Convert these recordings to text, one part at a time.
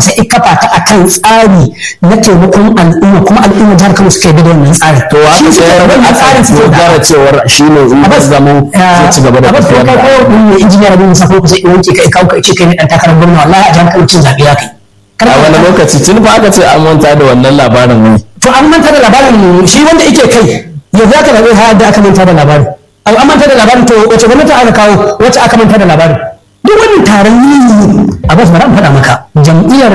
sai ya kafa ta akan tsari na taimakon al'umma kuma al'umma jihar Kano suka yi da wannan tsarin to shi haka suka sai yi wannan tsarin suke da gara cewar shine in ba zama zai ci gaba da a tafiyar kai da ko ne injiniyar bin safo ku sai wanke kai kawo kai ce kai ne dan takarar gwamna wallahi a jihar Kano cin zabe ya kai a wani lokaci tun fa aka ce an manta da wannan labarin ne to an manta da labarin shi wanda yake kai yanzu aka zabe har da aka manta da labarin an an manta da labarin to wace gwamnati aka kawo wace aka manta da labarin duk wannan taron yi a bas bari an faɗa maka jam'iyyar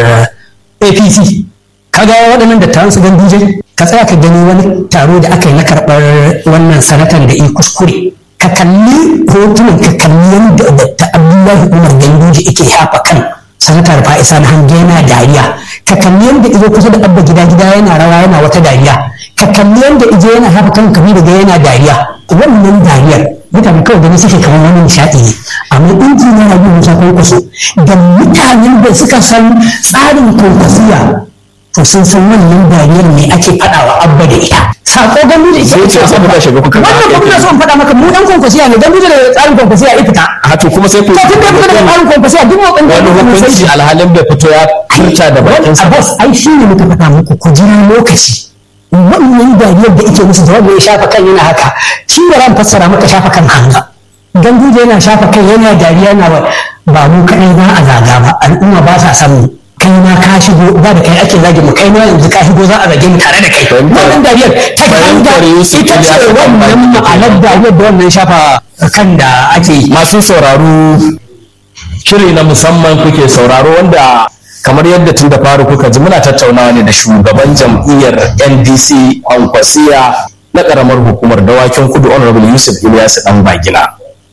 APC kaga waɗannan dattawan su ganduje ka tsaya ka gani wani taro da aka yi na karɓar wannan sanatan da yi kuskure ka kalli hotunan ka kalli yadda Dr. Abdullahi Umar Ganduje yake hafa kan sanatar Fa'isa na hange yana dariya ka kalli yadda izo kusa da abba gida gida yana rawa yana wata dariya ka kalli yadda izo yana hafa kan kabi daga yana dariya wannan dariyar mutane kawai gani suke kamar wani nishaɗi ne amma injiniya rabi musa kwankwaso da mutanen da suka san tsarin kwankwasiya to sun san wannan dariyar ne ake faɗawa abba da ita sako gandu da ita Sai ce sai kuka shiga kuka wannan ba kuna so in faɗa maka mu dan kwankwasiya ne gandu da tsarin kwankwasiya ya fita a to kuma sai ku to tun da ya fita daga tsarin kwankwasiya duk motsin da wani ya fita hukunci alhalin bai fito ya furta da bakin sa Abbas ai shi ne muka faɗa muku ku jira lokaci wannan dariyar da ake musu da wanda ya shafa kan yana haka shi ne ran fassara maka shafa kan hanga ganduje yana shafa kai yana dariya yana ba ba mu kaɗai za a zaga ba al'umma ba sa san mu kai ma ka shigo ba da kai ake zage mu kai ma yanzu ka shigo za a zage mu tare da kai wannan dariyar ta hanga fahimtar Yusuf ita ce Ilyas wannan Bambaki. ma'anar dariyar da wannan shafa kan da ake yi masu sauraro shiri na musamman kuke sauraro wanda kamar yadda tun da faru kuka ji muna tattaunawa ne da shugaban jam'iyyar ndc kwankwasiya na karamar hukumar dawakin kudu honorable yusuf ilyasu dan bagina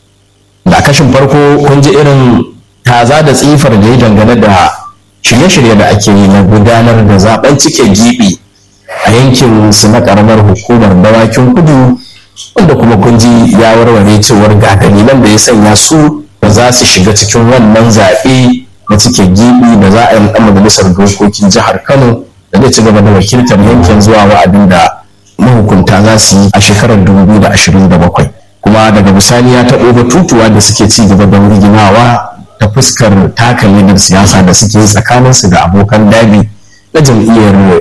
da a kashin farko kun ji irin taza da tsifar da ya dangane da shirye-shirye da ake yi na gudanar da zaben cike gibi a yankin su na karamar hukumar dawakin kudu wanda kuma kun ji ya warware cewar ga dalilan da ya sanya su ba za su shiga cikin wannan zaɓe na cike gibi da za a yi ɗan majalisar dokokin jihar kano da zai ci gaba da wakiltar yankin zuwa wa'adin da mahukunta za su yi a shekarar 2027 kuma daga bisani ya taɓo batutuwa da suke ci gaba da wurginawa ta fuskar taka ledar siyasa da suke yi tsakaninsu da abokan dabi na jam'iyyar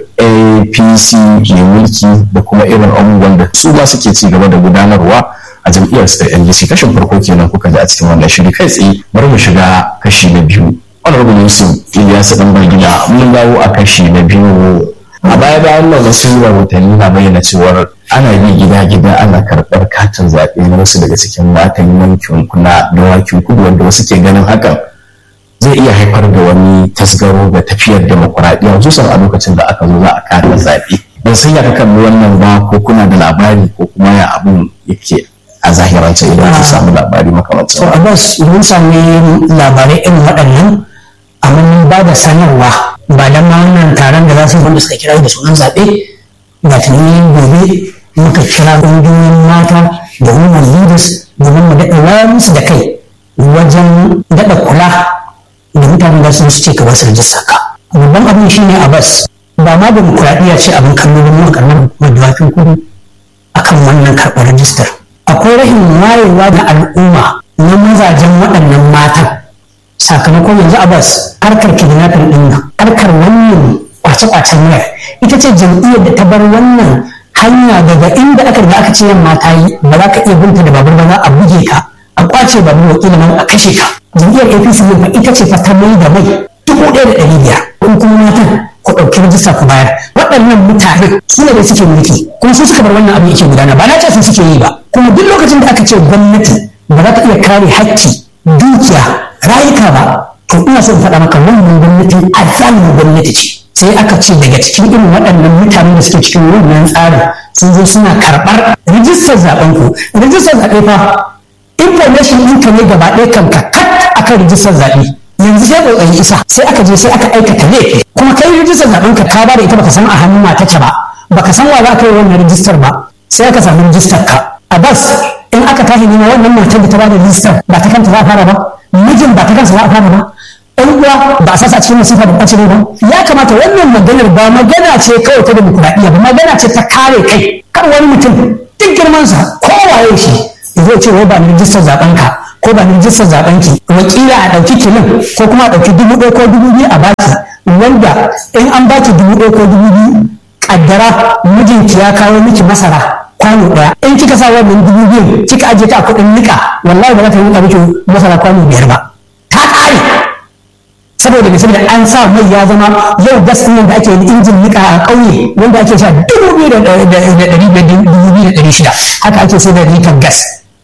apc mai mulki da kuma irin abubuwan da su ma suke ci gaba da gudanarwa a jam'iyyar su ta ndc kashin farko kenan kuka ji a cikin wannan shiri kai tsaye bari mu shiga kashi na biyu honorable yusuf ilyasu dan bagina mun dawo a kashi na biyu a baya bayan nan wasu rahotanni na bayyana cewar ana bi gida gida ana karɓar katin zaɓe na wasu daga cikin matan yankin kuna dawakin kudu wanda wasu ke ganin hakan zai iya haifar da wani tasgaro ga tafiyar demokuraɗiyya hususan a lokacin da aka zo za a kada zaɓe ban san ya ka kalli wannan ba ko kuna da labari ko kuma ya abun yake a zahirance idan ku samu labari to makamancin abbas mun sami labarai irin waɗannan amma mun ba da sanarwa ba dan ma wannan taron da za su yi wanda suka kira da sunan zaɓe ga tunanin gobe muka kira ƙungiyoyin mata da women leaders domin mu daɗa wayar musu da kai wajen daɗa kula da mutane da su ce ka ba su rajista ka babban abin shine abbas ba ma demokuraɗiyya ce abin kallo da mu karamar hukumar dawakin kudu akan wannan karɓar rajistar akwai rahin wayewa da al'umma na mazajen waɗannan matan sakamakon yanzu abbas harkar kidnapping ɗin nan harkar wannan kwace-kwacen wayar ita ce jam'iyyar da ta bar wannan hanya daga inda aka riga aka ce yamma ta yi ba za ka iya binta da babur ba za a buge ka a kwace babur wakilin nan a kashe ka jam'iyyar apc ne fa ita ce fa ta mai da mai dubu ɗaya da ɗari biyar kun kuma matan ku ɗauki rajista ku bayar waɗannan mutane su ne da suke mulki kuma su suka bar wannan abu yake gudana ba na ce su suke yi ba kuma duk lokacin da aka ce gwamnati ba za ta iya kare hakki dukiya rayuka ba to ina so in faɗa maka wannan gwamnati azalin gwamnati ce sai aka ce daga cikin irin waɗannan mutanen da suke cikin wannan tsarin sun zo suna karɓar rijistar zaɓen ku rijistar zaɓe fa information ɗinka ne gaba ɗaya kan ka kat akan rijistar zaɓe yanzu sai ƙoƙarin isa sai aka je sai aka aikata laifi kuma kai rijistar zaɓen ka ka ba da ita baka san a hannun matace ba baka san wa za ka yi wannan rijistar ba sai aka samu rijistar ka a bas in aka tashi nema wannan matar da ta ba da rijistar ba ta kanta za a fara ba mijin ba ta kansa za a fara ba ɗan uwa ba a sasa cikin masifa da ɓace ba ya kamata wannan maganar ba magana ce kawai ta demokuraɗiyya ba magana ce ta kare kai kar wani mutum duk girmansa kowaye shi zai ce wai ba ni rijistar zaben ka ko ba ni rijistar zaben ki wakila a ɗauki kilin ko kuma a ɗauki dubu ɗaya ko dubu biyu a baki in an baki dubu ɗaya ko dubu biyu kaddara mijinki ya kawo miki masara kwano ɗaya in kika sa wannan dubu biyu kika ajiye ta a kuɗin nika wallahi ba za ta nika miki masara kwano biyar ba ta ƙare saboda mai saboda an sa mai ya zama yau gas ɗin da ake injin nika a ƙauye wanda ake sha dubu biyu da ɗari biyar dubu biyu da ɗari shida haka ake sai da litar gas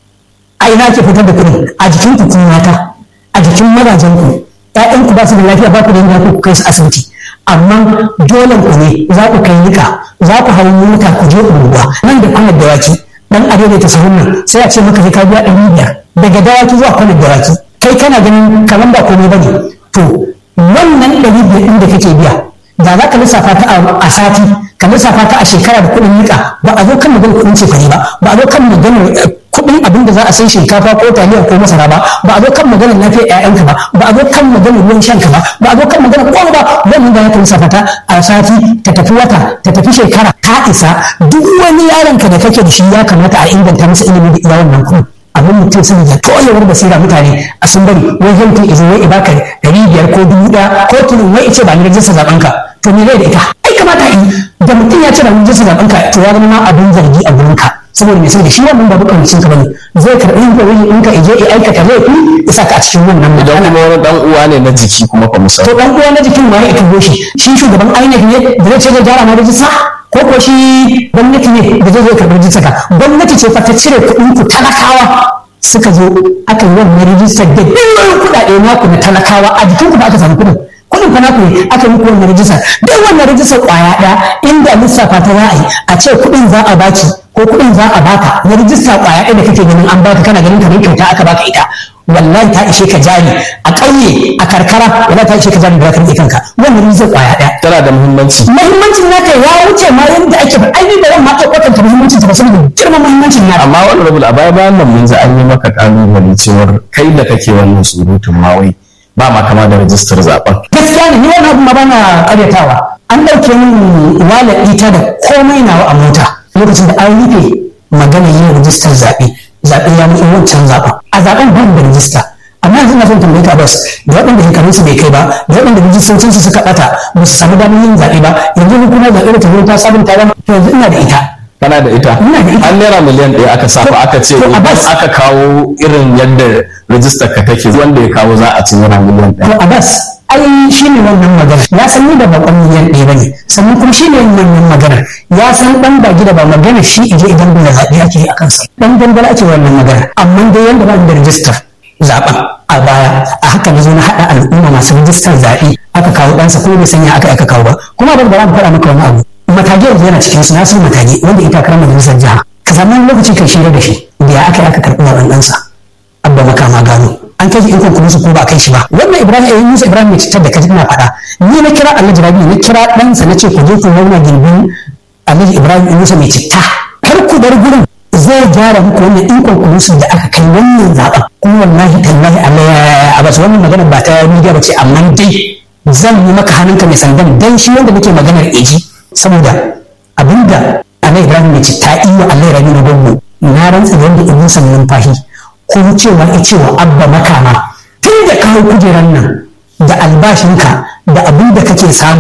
a ina ke fitar da kuɗin a jikin ku mata a jikin mazajen ku ƴaƴan ku ba su da lafiya ba ku da yadda ku kai su asibiti amma dole ku ne za ku kai nika za ku hau mota ku je unguwa nan da kwanar dawaki dan arewa ta sahun nan sai a ce maka sai ka biya ɗari biyar daga dawaki zuwa kwanar dawaki kai kana ganin kamar ba komai bane to wannan ɗari biyar ɗin da kake biya da za ka lissafa ta a sati ka lissafa ta a shekara da kuɗin nika ba a zo kan maganar kuɗin cefane ba ba a zo kan maganar kuɗin abin da za a sai shinkafa ko taliya ko masara ba ba a zo kan maganar lafiyar ƴaƴanka ba ba a zo kan maganar ruwan shanka ba ba a zo kan maganar kowa ba wannan da ya kan safata a sati ta tafi wata ta tafi shekara ka isa duk wani yaronka da kake da shi ya kamata a inganta masa ilimi da iya wannan kuɗin abin mutum sun da toyewar basira mutane a sun bari wai zan ta izo wai ibaka ɗari biyar ko dubu ɗaya ko tunin wai ice ba ni rajista zaɓen ka to me zai da ita ai kamata yi da mutum ya ce ba ni rajista zaɓen ka to ya zama ma abin zargi a gurin ka saboda mai saboda shi wannan babu kamcin ka bane zai karɓi yin kawai in ka ije ya aikata laifi ya saka a cikin wannan idan kuma wani dan uwa ne na jiki kuma fa misali to dan uwa na jikin ma ya ita shi shi shugaban INEC ne da zai ce zai gyara ma rajista ko ko shi gwamnati ne da zai zo karɓi rajista ka gwamnati ce fa ta cire kuɗin ku talakawa suka zo aka yi wannan rijistar da biliyoyin kuɗaɗe naku na talakawa a jikin ku ba aka samu kuɗin kuɗin fa naku ne aka muku wannan rijistar duk wannan rijistar ƙwaya ɗaya inda lissafa ta za a yi a ce kuɗin za a baki ko kuɗin za a baka na rijista ƙwaya ɗaya da kake ganin an baka kana ganin kamar kyauta aka baka ita wallahi ta ishe ka jari a ƙauye a karkara wallahi ta ishe ka jari da ka rike kanka wannan rijistar ƙwaya ɗaya tana da muhimmanci muhimmancin nata ya wuce ma yadda ake ba ai da zan ma iya kwatanta muhimmancin ta ba saboda girman muhimmancin nata amma wani rabu a baya bayan nan mun ji an yi maka kalubale cewar kai da kake wannan surutun ma wai ba ma kama da rajistar zaben gaskiya ne ni wannan abu ma bana karyatawa an ɗauke min wallet ita da komai nawa a mota lokacin da an rufe magana yin rajistar zaɓe zaɓe ya mutu wancan zaɓen a zaɓen ban da rajista amma yanzu na son tambaye ka bas da waɗanda shekarun su bai kai ba da waɗanda rajistocin su suka ɓata ba su samu damar yin zaɓe ba yanzu hukumar zaɓe da ta zo ta sabunta ba yanzu ina da ita kana da ita Ina da ita. an naira miliyan ɗaya aka sa ba aka ce To, idan Abbas. aka kawo irin yadda rajistar ka take wanda ya kawo za a ci naira miliyan to ɗaya abbas ai shi ne wannan magana ya san ni da bakon miliyan ɗaya bane sannan kuma shi ne wannan magana ya san dan ba gida ba magana shi ije idan bai zaɓe ake yi a kansa dan dangala ake wannan magana amma dai yanda ba da rijistar zaɓen a baya a haka na zo na haɗa al'umma masu rijistar zaɓe aka kawo ɗansa kuma bai sanya aka aka kawo ba kuma ban bara mu faɗa maka wani abu matage yanzu yana cikin su na san matage wanda ita karamar majalisar jiha ka samu wani lokaci kai shirya da shi da ya aka yi aka karɓi zaɓen ɗansa abba makama gano an kai shi in kuma su ko ba kai shi ba wannan ibrahim eh musa ibrahim mai citar da kaji ina faɗa ni na kira alhaji rabi na kira ɗansa na ce ku je ku zauna gindin alhaji ibrahim musa mai citta kar ku bar gurin zai gyara muku wannan in conclusion da aka kai wannan zaɓen kuma wallahi tallahi allah ya a basu wannan magana ba ta media ba ce amma dai zan yi maka hannunka mai sandan dan shi wanda nake maganar eji saboda abinda alhaji ibrahim mai citta iya allah rabi na gwamnu na rantsa da wanda ibn san numfashi ko cewa ya cewa abba makama tun da kawo kujeran nan da albashinka da abin da kake samu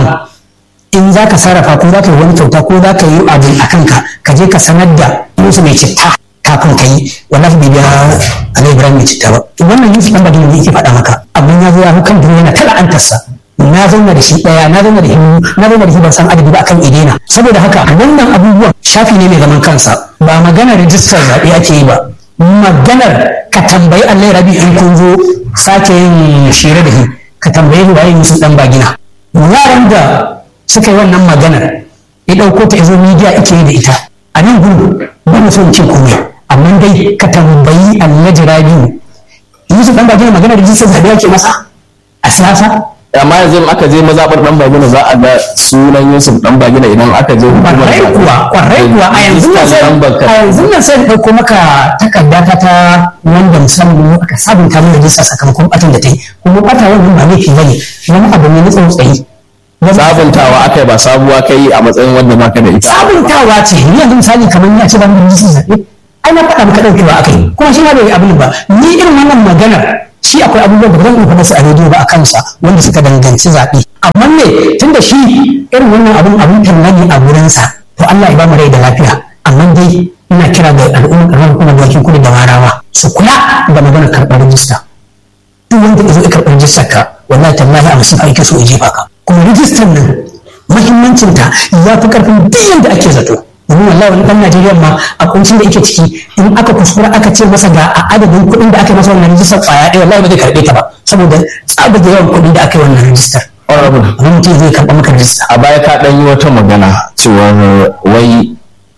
in za ka sarrafa ko za ka yi wani kyauta ko za ka yi abu a kanka ka je ka sanar da musu mai citta kafin ka yi wallahi bai biya alai ibrahim mai citta ba wannan yusuf dan badin ne yake faɗa maka abin ya zo ya kan duniya yana tala antarsa na zauna da shi ɗaya na zauna da shi na zauna da shi ban san adadi ba akan idena saboda haka wannan abubuwan shafi ne mai zaman kansa ba magana rijistar zaɓe ake yi ba maganar ka tambayi Allah rabi in kun zo sake yin shira da shi ka tambayi waye musu dan bagina yaran da suka yi wannan maganar ya ɗauko ta izo media ake yi da ita a nan gudu ba na son cin komai amma dai ka tambayi Allah rabi Yusuf dan bagina maganar rijistar zaɓe ake masa a siyasa amma yanzu in aka je mazaɓar ɗan bagina za a ga sunan yusuf ɗan bagina idan aka je hukumar kwarai zaɓe. kuwa kwarai kuwa a yanzu nan sai Lambar ka- a yanzu nan sai da ɗauko maka takarda ta ta wanda musamman aka sabunta mana rijista sakamakon ɓatan da ta yi kuma ɓata wannan ba laifi bane wani abu ne na tsautsayi Wani- sabuntawa aka yi ba sabuwa kai a matsayin wanda baka da ita sabuntawa ce ni yanzu misali kamar ya ce ba mu rijistar zaɓe ai na faɗa maka ɗaukewa aka yi kuma shi ma bai yi abin ba ni irin wannan maganar shi akwai abubuwan da ba zan iya faɗa su a rediyo ba a kansa wanda suka danganci zaɓe amma ne tunda shi irin wannan abun abun tallani a wurinsa to Allah ya ba mu rai da lafiya amma dai ina kira ga al'ummar ƙaramar hukumar dawakin kudu da warawa su kula da maganar karɓar rijista duk wanda ya zo ya karɓar rijistar ka wallahi tallahi a masifa yake so ya jefa ka kuma rijistar nan muhimmancinta ya fi ƙarfin duk yadda ake zato domin wallahi wani ɗan Najeriya ma a kuncin da yake ciki in aka kuskura aka ce masa ga a adadin kuɗin da aka yi masa wannan rijistar ƙwaya ɗaya wallahi ba zai karɓe ta ba saboda tsabar da yawan kuɗi da aka yi wannan rijistar honorable wani mutum zai karɓa maka rijista a baya ka ɗan yi wata magana cewar wai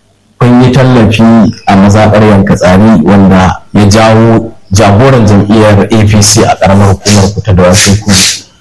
kun yi tallafi a mazaɓar yanka tsari wanda ya jawo jagoran jam'iyyar apc a ƙaramar hukumar ku ta dawakin ku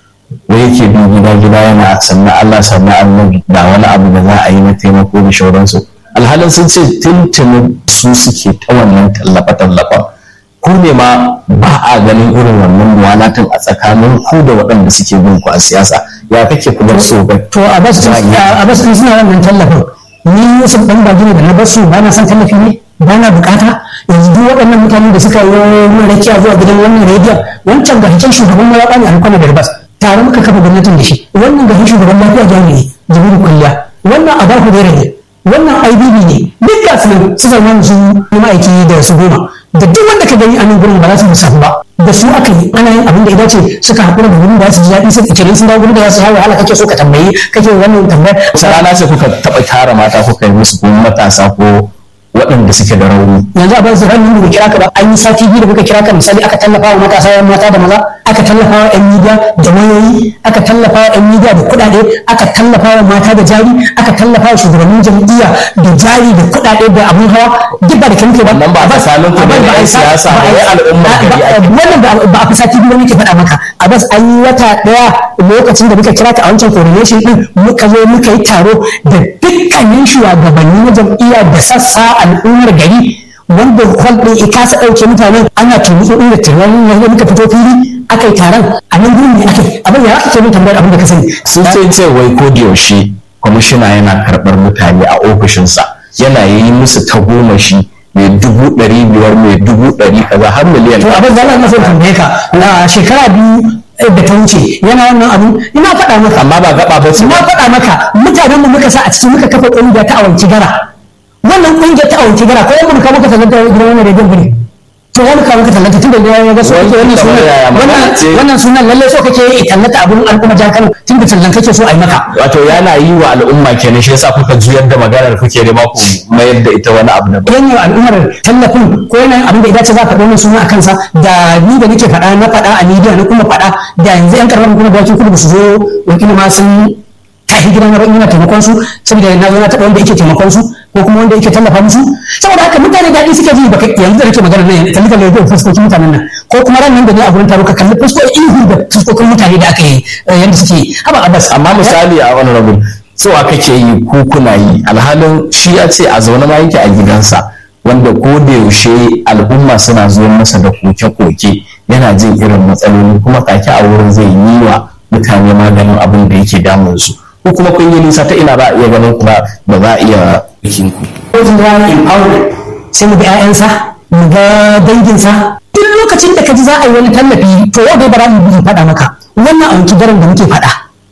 wai yake bi gida gida yana sannan allah sannan annabi da wani abu da za a yi na taimako da shauransu alhalin sun ce tuntunin su suke ta wannan tallafa tallafa ku ne ma ba a ganin irin wannan muwalatin a tsakanin ku da waɗanda suke bin ku a siyasa ya kake kuma so ba to a basu a basu suna wannan tallafin ni yusuf dan bagi ne da na basu ba na san tallafi ne ba na bukata yanzu duk waɗannan mutanen da suka yi mun rakiya zuwa gidan wannan rediyon wancan ga hikin shugaban mawaƙa ne alkwana da ribas tare muka kafa gwamnatin da shi wannan ga shugaban lafiya jami'i jibiru kulliya wannan a baku da ne wannan ibb ne duk ga su nan su zama su ma'aiki da su goma da duk wanda ka gani a nan gurin ba za su musafu ba da su aka yi ana yin abin da ya dace suka haƙura da gurin da su ji daɗi suka kirin sun dawo gurin da za su hawa wahala kake so ka tambayi kake wannan tambayar rana ce kuka taɓa tara mata kuka yi musu ko matasa ko waɗanda suke da rauni yanzu a basu ranar da kira ka ba an yi sati biyu da muka kira ka misali aka tallafa wa matasa yan mata da maza aka tallafa wa yan midiya da wayoyi aka tallafa wa yan midiya da kuɗaɗe aka tallafa wa mata da jari aka tallafa wa shugabannin jam'iyya da jari da kuɗaɗe da abun hawa duk ba da kanke ba Wannan ba a tsakanin ku da a- yan a- siyasa ba, a- wai al'ummar a- gari a- ake. wannan ba ba a fi sati biyu nake faɗa maka a bas an yi wata ɗaya lokacin da muka kira ka a wancan coordination din muka zo muka yi taro da dukkanin shugabanni na jam'iyya da sassa al'ummar gari wanda hall ɗin ya kasa ɗauke mutanen ana tumutsu inda tunanin yanzu muka fito fili aka yi taron a nan gurin ne aka yi abin ya ake min tambayar abin da ka sani sun ce ce wai ko da yaushe kwamishina yana karɓar mutane a ofishinsa yana yi musu tagomashi mai dubu ɗari biyar mai dubu ɗari kaza har miliyan to abin da Allah na so tambaye ka a shekara biyu da ta wuce yana wannan abin ina faɗa maka amma ba gaba ba ce na faɗa maka mutanen mu muka sa a ciki muka kafa ƙungiya ta awanci gara wannan ƙungiyar ta awanci gara ko yamma muka muka tallata gidan wannan rediyon bane to ya muka muka tallata tun da ya ga so kake wannan Wannan sunan yaya magana wannan ce? wannan sunan lalle so kake yi tallata abun al'umma jihar Kano tun da tallan kake so a yi maka wato yana yi wa al'umma kenan shi yasa kuka juyar da maganar kuke da ku mayar da ita wani abu na ba yan yi wa al'ummar tallafin ko yana yin abin da ya dace za ka faɗo min suna a kansa da ni da nake faɗa na faɗa a media na kuma faɗa da yanzu yan karɓar kuma bakin kudu ba su zo wakili ma sun tashi gidan na yana taimakon su saboda na zo na taɓa wanda yake taimakon su ko kuma wanda yake tallafa musu saboda haka mutane daɗi suke ji baka yanzu da nake magana nan kalli kalli da fuskokin mutanen nan ko kuma ran nan da ne a gurin taro ka kalli fuskokin ihu da fuskokin mutane da aka yi eh, yanda suke haba abbas amma misali a wani rabu cewa kake yi ko kuna yi alhalin shi ya ce a zaune ma yake a gidansa wanda ko da yaushe al'umma suna zuwa masa da koke-koke yana jin irin matsaloli kuma take a wurin zai yi wa mutane maganin abin da yake damun su ko kuma kun yi nisa ta ina ba a iya ganin kuma ba za a iya bikin ku wajen rana empowerment sai mu ga 'ya'yansa mu ga danginsa duk lokacin da ka ji za a yi wani tallafi to yau dai bara mu bi faɗa maka wannan a wanki daren da muke faɗa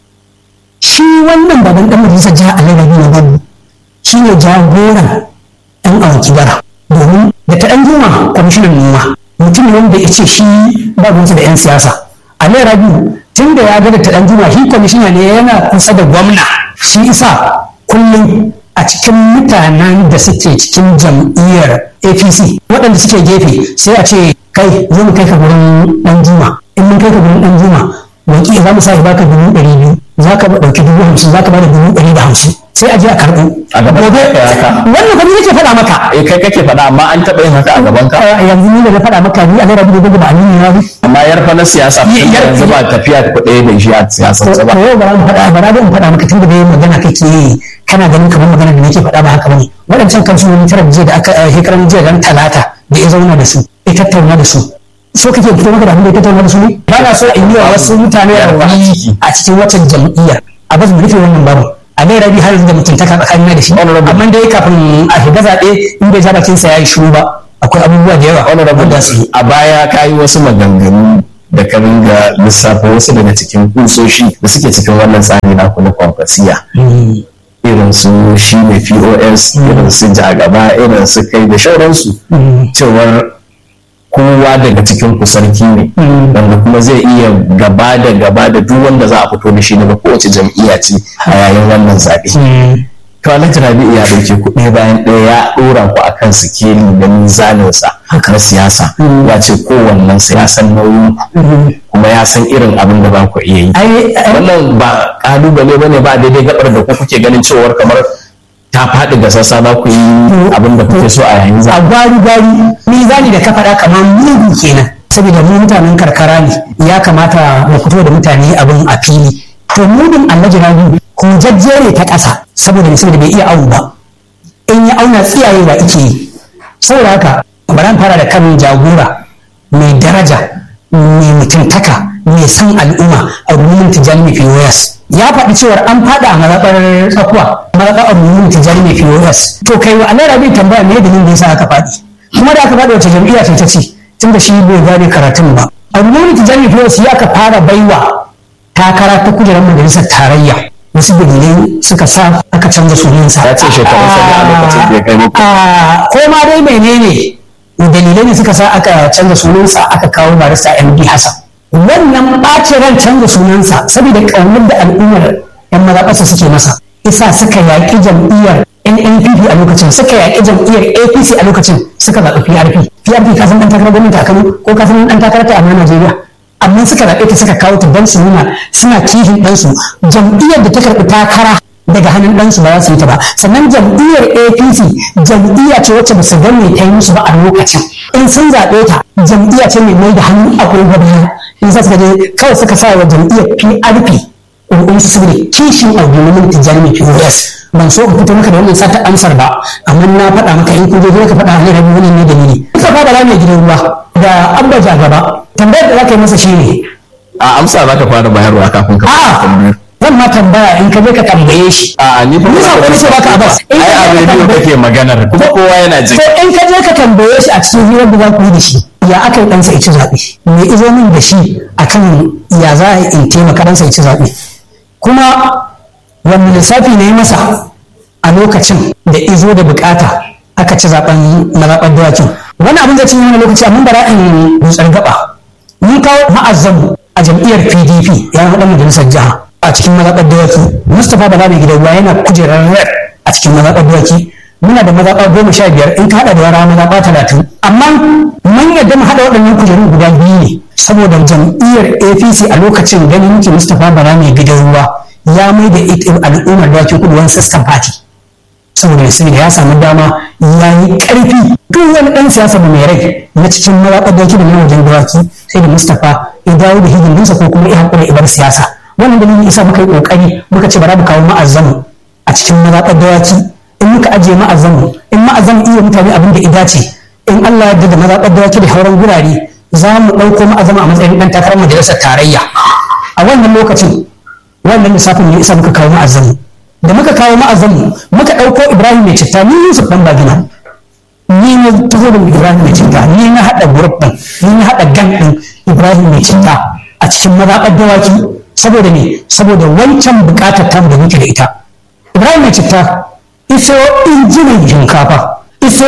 shi wannan baban ɗan majalisar jiha alarabi na gani shi ne jagoran ɗan awanki bara domin da ta ɗan juma kwamishinan noma mutum ne wanda ya ce shi ba ruwansa da 'yan siyasa alarabi tun da ya ga da ta ɗan juma shi kwamishina ne yana kusa da gwamna shi isa kullum a cikin mutanen da suke cikin jam'iyyar apc waɗanda suke gefe sai a ce kai zo mu kai ka gurin ɗan juma in mun kai ka gurin ɗan juma wanki za mu sa baka dubu ɗari biyu za ka ɗauki dubu hamsin za ka bada dubu ɗari da hamsin sai a je a karɓo A gaban Gobe- ka ya haka? wannan kuma nake faɗa maka eh kai kake faɗa amma an taɓa yin haka a gaban ka a yanzu ni da na faɗa maka ni a larabi da gudu ba a nini na amma yar fa na siyasa Yar- yanzu ba tafiya kuɗe da shi a siyasance ba to yau ba mu faɗa ba da mu faɗa maka tun da dai magana kake yi kana ganin kamar magana da nake faɗa ba haka bane waɗancan kansu wani tara jiya da aka eh, shekaran jiya ran talata da ya zauna da su ya tattauna da su so kake fito maka da abin da ya tattauna da su ne ba na so in yi wa wasu mutane rauni a cikin wata jam'iyya a bas mu rufe wannan babu a dai rabi har yanzu da mutuntaka tsakanin da shi Honorable. amma dai kafin a shiga zaɓe in bai ja bakin sa ya yi shiru ba akwai abubuwa da yawa honorable wanda su yi a baya ka yi wasu maganganu da ka ringa lissafa wasu daga cikin kusoshi da suke cikin wannan tsari na na kwankwasiya irin su shi ne pos irin su jagaba irin su kai da shauransu cewar kowa daga cikin ku sarki ne wanda kuma zai iya gaba da gaba da duk wanda za a fito da shi daga kowace jam'iyya ce a yayin wannan zaɓe. to alhaji rabi ya ɗauke ku ɗaya bayan ɗaya ya ɗora ku akan sikeli na mizaninsa na siyasa ya ce kowannen ya san nauyin kuma ya san irin abin da ba ku iya yi wannan ba ƙalubale ba ne ba daidai gabar da ku kuke ganin cewar kamar ta faɗi ga sassa za ku yi abin da kuke so a yayin a gwari gwari mizani da ka faɗa kamar mugu kenan saboda mu mutanen karkara ne ya kamata mu fito da mutane abin a fili to mudin alhaji rabi ko jajjere ta ƙasa saboda ne saboda bai iya awu ba in ya auna tsiyayewa ike yi saboda haka bari fara da kan jagora mai daraja mai mutuntaka mai san al'umma a rumun tijjani mai pos ya faɗi cewar an faɗa a mazaɓar tsakuwa mazaɓar a rumun tijjani mai pos to kai wa alara bai tambaya me dalilin da yasa aka faɗi kuma da aka faɗi wace jam'iyya ce ta ce tun da shi bai gane karatun ba a rumun tijjani mai pos ya ka fara baiwa takara ta kujerar majalisar tarayya wasu dalilai suka sa aka canza sunansa. Ya ce shekarun sa a lokacin da ya kai muku. Ko ma dai menene dalilai ne suka sa aka canza sunansa aka kawo barista MD Hassan. Wannan ɓacin ran canza sunansa saboda ƙaunar da al'ummar 'yan mazaɓarsa suke masa. Isa suka yaƙi jam'iyyar NNPP a lokacin suka yaƙi jam'iyyar APC a lokacin suka zaɓi PRP. PRP ka san ɗan takarar gwamnati a Kano ko ka san ɗan takarar ta a Najeriya. amma suka zaɓe ta suka kawo ta don su nuna suna kihin ɗansu jam'iyyar da ta karɓi takara daga hannun ɗansu ba za su yi ta ba sannan jam'iyyar apc jam'iyya ce wacce ba su ga mai ta yi musu ba a lokacin in sun zaɓe ta jam'iyya ce mai mai da hannu a gaba in sa suka je kawai suka sa wa jam'iyyar prp ƙurƙun su saboda kishin abubuwan tijjani pos ban so ka fito maka da wannan sata amsar ba amma na faɗa maka in kun je ka faɗa ne rabi wannan ne dalili ka faɗa ba mai gidan ruwa da abba gaba tambayar da za ka yi masa shine a amsa za ka fara bayarwa kafin ka fara tambayar zan ma tambaya in ka je ka tambaye shi a ni ba Ni ba wani ce baka abbas in ai ka a je ka rediyo tambaye kake maganar kuma kowa yana ji to in ka je ka tambaye shi a cikin hirar da za ku yi da shi ya aka yi ɗansa ya ci zaɓe me izo min da shi akan ya za a yi in taimaka ɗansa ya ci zaɓe kuma wani lissafi ne masa a lokacin da izo da bukata aka ci zaɓen mazaɓar dawakin wani abin zai cinye wani lokaci amma bara in dutsar gaba mun kawo ma'azzamu a jam'iyyar pdp ya haɗa majalisar jiha a cikin mazaɓar dawaki mustapha bala mai gidan ruwa yana kujerar red a cikin mazaɓar dawaki muna da mazaɓa goma sha biyar in ka haɗa da yara mazaɓa talatin amma mun yadda mu haɗa waɗannan kujeru guda biyu ne saboda jam'iyyar apc a lokacin ganin muke mustapha bala mai gidan ruwa ya mai da ita al'ummar dawaki kudu wani sassan fati saboda ya sani da ya samu dama ya yi ƙarfi duk wani ɗan siyasa mai rai na cikin mazaɓar dawaki da na wajen dawaki sai da mustapha ya dawo da hidindininsa ko kuma ya haƙura ibar siyasa wannan dalilin isa muka yi ƙoƙari muka ce bara mu kawo ma'azzamu a cikin mazaɓar dawaki in muka ajiye ma'azzamu in ma'azzamu iya mutane abin da ya dace in Allah ya da mazaɓar dawaki da hauran gurare za mu ɗauko ma'azzamu a matsayin ɗan takarar majalisar tarayya a wannan lokacin wannan lissafin ne isa muka kawo ma'azzamu da muka kawo ma'azzamu muka ɗauko ibrahim mai citta ni yusuf ɗan bagina ni na taho da ibrahim mai citta ni na haɗa grup ɗin ni na haɗa gan ɗin ibrahim mai citta a cikin mazaɓar dawaki saboda ne saboda wancan buƙatar tamu da muke da ita ibrahim mai citta iso injinan shinkafa iso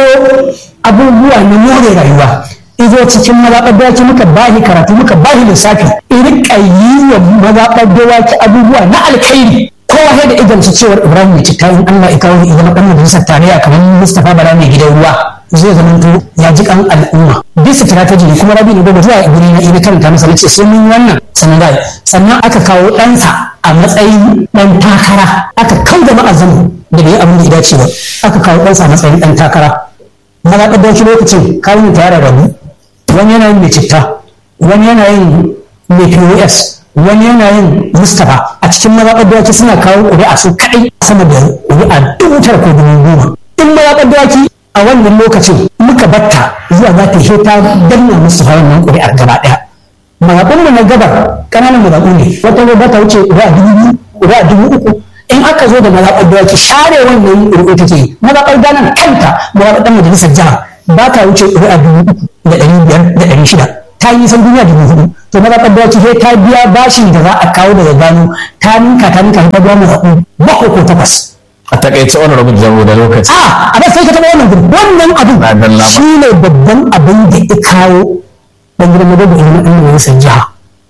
abubuwa na more rayuwa izo cikin mazaɓar dawaki muka bahi karatu muka bahi lissafi irka yi wa mazaɓar dawaki abubuwa na alkhairi kowa sai da idan su cewar ibrahim mai citta in allah ya kawo ya zama ɗan majalisar tarayya kamar mustapha bala mai gidan ruwa zai zama to ya ji kan al'umma bisa strategy ne kuma rabi ne gobe zuwa guri na ina karanta masa nace sai mun yi wannan sannan da sannan aka kawo ɗansa a matsayin ɗan takara aka kau da ma'azamu da bai yi abin da ya dace ba aka kawo ɗansa a matsayin ɗan takara mazaɓar dauki lokacin kawun ta yara rabu wani yana yin mai citta wani yana yin mai pos wani yana yin mustapha a cikin mazaɓar dawaki suna kawo ƙuri'a su kaɗai sama da ƙuri'a dubu tara ko dubu goma in mazaɓar dawaki a wannan lokacin muka batta zuwa za ta heta danna mustapha wannan ƙuri'ar gaba ɗaya mazaɓun mu na gabar ƙananan mazaɓu ne wata ba ta wuce ƙuri'a dubu biyu ƙuri'a dubu uku in aka zo da mazaɓar dawaki share wannan ƙuri'u take mazaɓar ganan kanta mazaɓar ɗan majalisar jiha ba ta wuce ƙuri'a dubu uku da ɗari biyar da ɗari shida ta yi san duniya dubu hudu to na zaɓar dawaci sai ta biya bashin da za a kawo daga gano ta ninka ta ninka ta biya mu zaɓu bakwai ko takwas a takaice wani rabu da da lokaci a a sai ka taɓa wannan gudu wannan abin Na dalla ba. shi ne babban abin da ya kawo dan gidan madogo ilimin ɗan majalisar jiha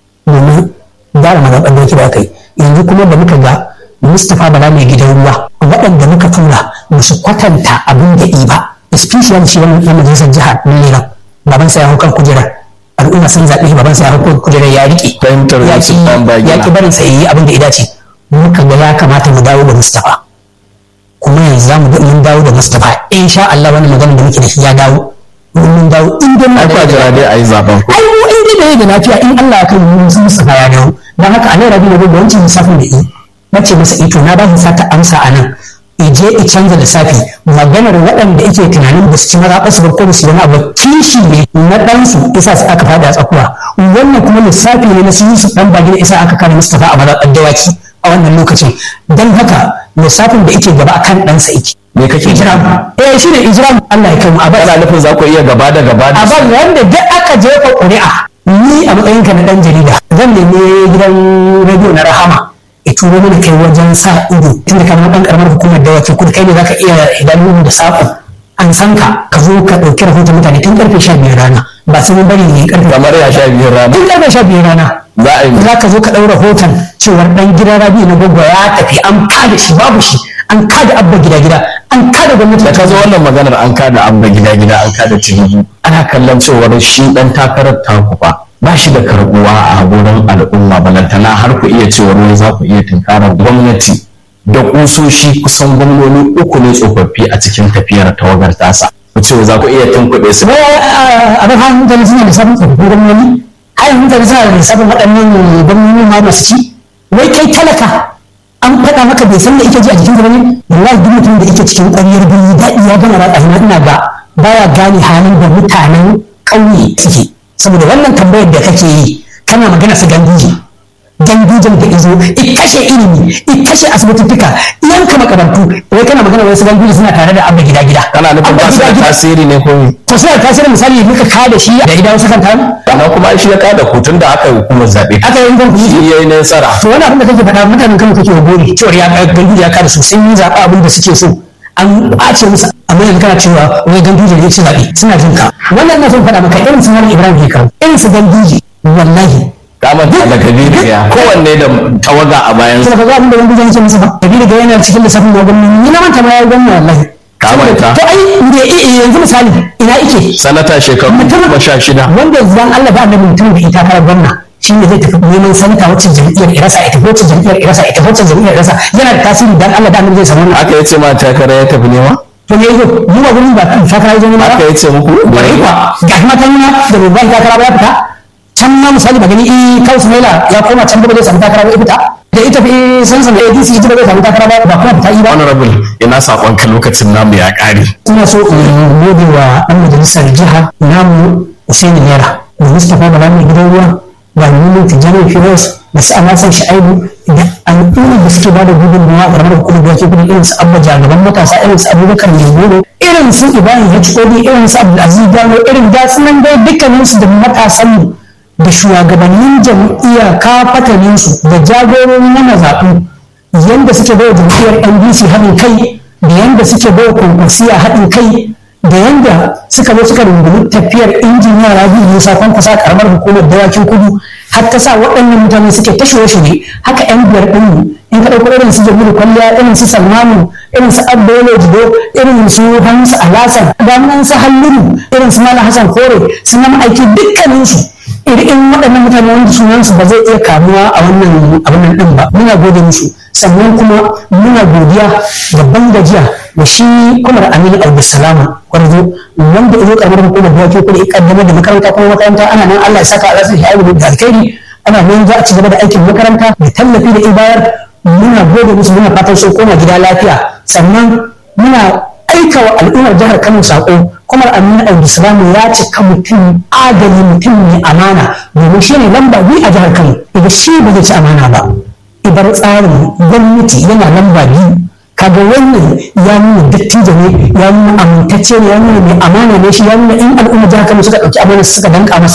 domin gyara mazaɓar da da aka yi yanzu kuma da muka ga mustapha bala mai gidan ruwa waɗanda muka tura ba su kwatanta abin da i ba especially shi wannan ɗan majalisar jiha na lera baban sa ya hau kan kujerar al'umma sun zaɓe shi baban sa ya hau kan kujerar ya riƙe Fahimtar ya Yusuf ɗan bagina. ya ki barin sa yi abin da ya dace muka ga ya kamata mu dawo da mustapha kuma yanzu za mu ga mun dawo da mustapha insha Allah wannan magana da muke da shi ya dawo mun dawo in dai mu ai da kwa jira dai a yi zaben ku ai mu in dai da lafiya in Allah ya kai mu sun Mustafa ya dawo dan haka anan rabi da wancan lissafin da yi nace masa ito na ba shi sata amsa anan ije i canza lissafi maganar waɗanda ake tunanin ba su ci mazaɓa su ba ko ba su wani abu kishi ne na ɗansu isa su aka fada a tsakuwa wannan kuma lissafi ne na su Yusuf ɗan bagina isa aka kare Mustafa a mazaɓar dawaki a wannan lokacin don haka lissafin da ike gaba akan ɗansa ike me kake jira ijram eh shi ne ijram Allah ya kai mu a bar kana nufin za ku iya gaba da gaba da a ban wanda duk aka jefa ƙuri'a ni a matsayinka na ɗan jarida zan nemi gidan rediyo na rahama ya turo mana kai wajen sa ido tunda ka zama ɗan ƙaramar hukumar da wakil kudu kai ne zaka iya idanu da saƙo an san ka ka zo ka ɗauki rahoton mutane tun ƙarfe sha biyar rana ba sai mun bari ne ƙarfe kamar ya sha biyun rana tun ƙarfe sha biyar rana za a yi za ka zo ka ɗau rahoton cewar ɗan gidan rabi na gwagwa ya tafi an kada shi babu shi an kada abba gida gida an kada gwamnati da ka zo wannan maganar an kada abba gida gida an kada tinubu ana kallon cewar shi dan takarar taku fa ba shi da karbuwa a wurin al'umma balantana har ku iya cewar wai za ku iya tunkarar gwamnati da kusoshi kusan gwamnoni uku ne tsofaffi a cikin tafiyar tawagar tasa ku ce za ku iya tunkuɗe su abin hannun mutane suna da sabon tsofaffin gwamnoni har mutane suna da sabon waɗannan gwamnoni ma masu ci wai kai talaka an faɗa maka bai san da ike ji a jikin gaba ne wallahi duk mutum da ike cikin ƙwaryar birni daɗi ya gama ratsa ina ina ga baya gane halin da mutanen ƙauye suke saboda wannan tambayar da kake yi kana magana su ganduje gandujen da izo i kashe ilimi i kashe asibitittuka yanka makarantu wai kana magana wai su ganduje suna tare da abba gida gida kana nufin ba su da tasiri ne ko me to suna da tasirin misali muka kada shi da idan wasu kan tamu amma kuma shi ya kada hutun da aka yi hukumar zaɓe aka yi zan kuyi shi ya yi nasara to wani abin da kake faɗa mutanen kan kake wa gori cewar ya gandu ya kada su sun yi zaɓa abin da suke so an ɓace musu amma yanzu kana cewa wai ganduje ne ci zaɓe suna jin ka wannan na son faɗa maka irin su Malam Ibrahim Hekau irin su ganduje wallahi kamar da kabiru ya kowanne da tawaga a bayan sai ka ga abin da ganduje ne ce musu ba kabiru ga yana cikin lissafin na gwamnati ni na manta ma ya gwamna wallahi Ka manta? to ai da yanzu misali ina ike sanata shekaru goma sha shida wanda zan Allah ba annabi mutum da ita karar gwamna shi ne zai tafi neman sanata wacce jam'iyyar irasa ita wacce jam'iyyar irasa ita wacce jam'iyyar irasa yana da tasiri dan Allah da annabi zai samu wannan aka yi ce ma takara ya tafi nema to me yazo mu ba gurin ba takara yazo ne ba aka yi ce muku bari kwa ga kuma ta nuna da babban takara ba ya fita can ma misali ba gani eh kaus maila ya koma can da ba zai samu takara ba ya fita da ita fi san san ADC ita ba zai samu takara ba ba kuma fita yi ba honorable ina sakon ka lokacin namu ya kare ina so in gode wa ɗan majalisar jiha namu Usaini Naira da Mustapha Bala mai gidan ruwa da Nunu Tijjani Firos da su Alasan Sha'ibu da al'umma da suke ba da gudunmawa a ƙaramar hukumar da ke irin su Abba Jagaban matasa irin su Abubakar Mai irin su Ibrahim HOD irin su Abdulaziz Gano irin da su nan dai dukkaninsu da matasanmu da shugabannin jam'iyya kafataninsu da jagorori na mazaɓu yadda suke bai jam'iyyar ndc haɗin kai da yadda suke bai kwankwasiya haɗin kai da yadda suka zo suka rungumi tafiyar injiniya rabi musa kwankwasa karamar hukumar dawakin kudu har ta sa waɗannan mutane suke ta shirye haka yan biyar ɗinmu in ka ɗauko irin su jamilu kwalliya irin su salmanu irin su abdolo jido irin su hamsu alasan da su halluru irin su malam hassan kore su nan aiki dukkaninsu irin waɗannan mutane wanda sunansu ba zai iya kamuwa a wannan abin ɗin ba muna gode musu sannan kuma muna godiya da ban gajiya da shi kumar aminu abdulsalama kwarzo wanda izo kamar hukumar da wake kuma kaddamar da makaranta kuma makaranta ana nan allah ya saka alasan shi aibu da alkhairi ana nan za a ci gaba da aikin makaranta da tallafi da ibayar muna gode musu muna fatan sun koma gida lafiya sannan muna aika wa al'ummar jihar Kano sako kuma Aminu Abdulsalam ya cika mutum adali mutum mai amana domin shi ne lamba biyu a jihar Kano idan shi ba zai ci amana ba ibar tsarin gwamnati yana lamba biyu kaga wannan ya nuna dattijo ne ya nuna amintacce ne ya nuna mai amana ne shi ya nuna in al'ummar jihar Kano suka ɗauki amana suka danka masa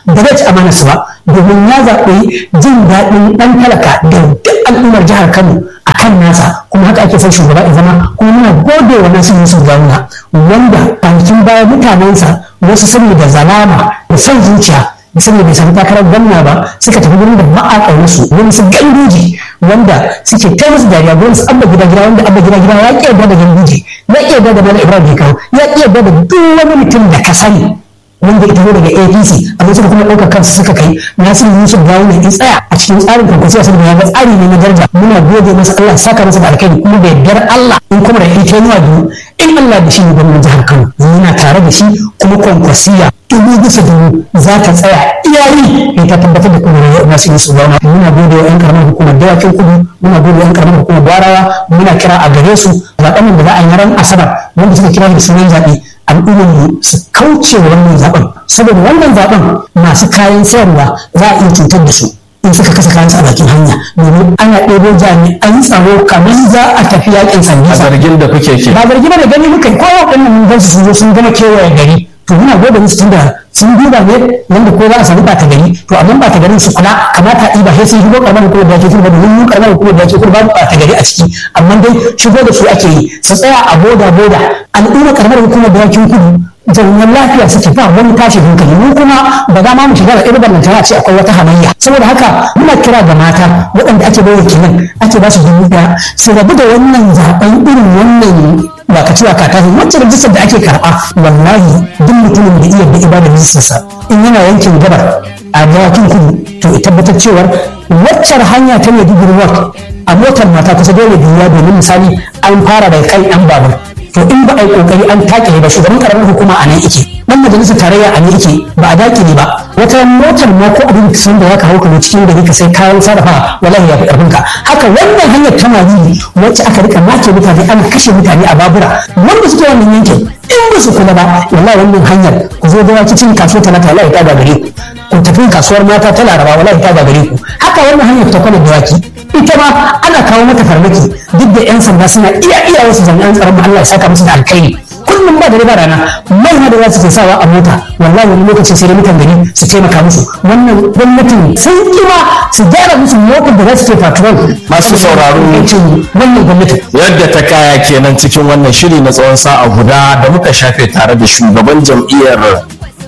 ba zai ci amana su ba domin ya zaɓi jin daɗin ɗan talaka da duk al'ummar jihar Kano a kan nasa kuma haka ake son shugaba ya zama kuma muna gode wa nasu Yusuf Gawuna wanda kwanakin baya mutanensa wasu saboda zalama da son zuciya saboda bai samu takarar gwamna ba suka tafi gurin da ba a ƙaunarsu wani su gandoji wanda suke ta musu dariya gurin su abba gida gida wanda abba gida gida ya ƙi yarda da gandoji ya ƙi yarda da Malam Ibrahim Kawo ya ƙi yarda da duk wani mutum da ka sani wanda ita zo daga apc amma suka kuma ɗauka kansu suka kai nasiru yusuf gawo ne in tsaya a cikin tsarin kwankwasiya saboda ya ga tsari ne na daraja muna gode masa allah saka masa da alkhairi kuma da yardar allah in kuma da ita nuwa biyu in allah da shi ne gwamnan jihar kano muna tare da shi kuma kwankwasiya dubu bisa dubu za ta tsaya iyari ne ta tabbatar da kuma nasiru yusuf gawo muna gode wa yan karamar hukumar dawakin kudu muna gode wa yan karamar hukumar gwarawa muna kira a gare su zaɓen da za a yi ran asabar wanda suka kira da sunan zaɓe al'ummar su kauce wa wannan zaben saboda wannan zaben masu kayan sayarwa za a iya cutar da su in suka kasa kayan a bakin hanya domin ana ɗebo jami'an tsaro kamar za a tafi yakin sanda a zargin da kuke ke ba zargi ba da gani muka ko waɗannan mun gan su sun zo sun gama kewaye gari to muna gode musu tunda sun duba ne wanda ko za a samu ɓata gari to amma ɓata garin su kula kamata a ɗiba sai sun shigo ƙaramar hukumar da ake turba domin mu ƙaramar hukumar da ake turba babu ɓata gari a ciki amma dai shigo da su ake yi su tsaya a boda boda al'umma ƙaramar hukumar da ake kudu jami'an lafiya suke ba wani tashi hankali mu kuma ba za ma mu shiga da irin ballantana ce akwai wata hamayya saboda haka muna kira ga mata waɗanda ake bayar kenan ake ba su dubu ɗaya su rabu da wannan zaɓen irin wannan ba ka cewa kaka ne wacce rajistar da ake karɓa wallahi duk mutumin da iya da ibadar rajistarsa in yana yankin gabar a dawakin kudu to ya tabbatar cewar waccar hanya ta mai digiri a motar mata kusa dole biya domin misali an fara daga kan yan babur to in ba a yi kokari an take ba shugaban karamin hukuma a nan ike dan majalisar tarayya a nan ike ba a dake ne ba wata motar ma ko abin sun da ya kawo ka cikin gari ka sai kayan sarrafa wallahi ya fi karfin ka haka wannan hanyar ta mali wacce aka rika make mutane ana kashe mutane a babura wanda suke wannan yankin in ba su kula ba wallahi wannan hanyar ku zo da cikin kasuwar talata wallahi ta gagare ku ku tafi kasuwar mata ta laraba wallahi ta gagare ku haka wannan hanyar ta kwana da waki ita ma ana kawo mata farmaki duk da 'yan sanda suna iya iya wasu jami'an tsaron Allah ya saka musu da alkhairi kullum ba da ba rana mai da za su ke sawa a mota wallahi wani lokacin sai da mutan gari su taimaka musu wannan gwamnatin sun kima su gyara musu motar da za su ke patrol masu sauraro wannan gwamnatin yadda ta kaya kenan cikin wannan shiri na tsawon sa'a guda da muka shafe tare da shugaban jam'iyyar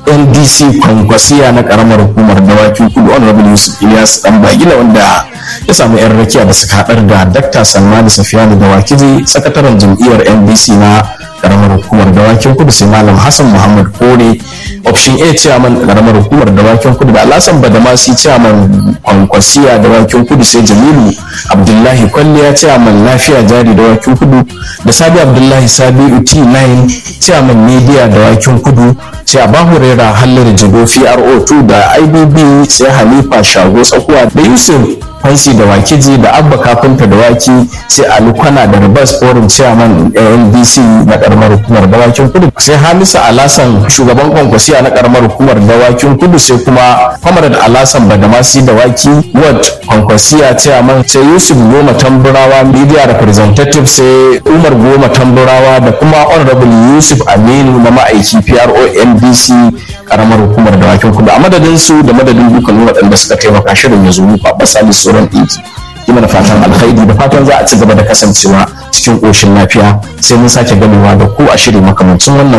ndc kwankwasiya na karamar hukumar dawakin kudu honorable yusuf ilyas dan bagila wanda ya samu yan rakiya da suka haɗar da dr salmani safiyanu dawakiji sakataren jam'iyyar ndc na karamar hukumar dawakin kudu sai malam hassan muhammad kore option a chairman karamar hukumar dawakin kudu da alasan badamasi chairman kwankwasiya dawakin kudu sai jamilu abdullahi kwalliya chairman lafiya jari dawakin kudu da sabi abdullahi sabiu t9 chairman media dawakin kudu sai abahu rera hallar jigo pro2 da ibb sai halifa shago tsakuwa da yusuf fansi da wakiji da abba kafinta da waki sai alukwana da ribas forum chairman ndc na karamar hukumar dawakin kudu sai hamisa alasan shugaban kwankwasiya na karamar hukumar dawakin kudu sai kuma comrade alasan badamasi da waki ward kwankwasiya chairman sai yusuf goma tamburawa media representative sai umar goma tamburawa da kuma honorable yusuf aminu na ma'aiki pro ndc karamar hukumar dawakin kudu a madadin su da madadin dukkan waɗanda suka taimaka shirin ya zo muku a basali tsoron ɗinki yi mana fatan alkhairi da fatan za a ci gaba da kasancewa cikin ƙoshin lafiya sai mun sake gamewa da ku a shiri makamancin wannan